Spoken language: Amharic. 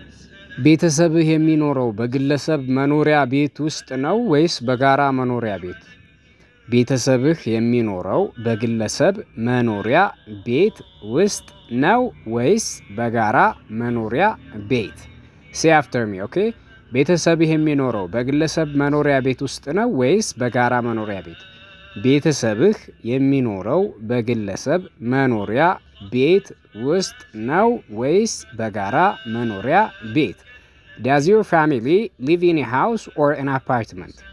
ቤተሰብህ የሚኖረው በግለሰብ መኖሪያ ቤት ውስጥ ነው ወይስ በጋራ መኖሪያ ቤት? ቤተሰብህ የሚኖረው በግለሰብ መኖሪያ ቤት ውስጥ ነው ወይስ በጋራ መኖሪያ ቤት? ሴይ አፍተር ሚ ኦኬ ቤተሰብህ የሚኖረው በግለሰብ መኖሪያ ቤት ውስጥ ነው ወይስ በጋራ መኖሪያ ቤት? ቤተሰብህ የሚኖረው በግለሰብ መኖሪያ ቤት ውስጥ ነው ወይስ በጋራ መኖሪያ ቤት? ዳዝ ዮር ፋሚሊ ሊቭ ኢን ኤ ሃውስ ኦር አን አፓርትመንት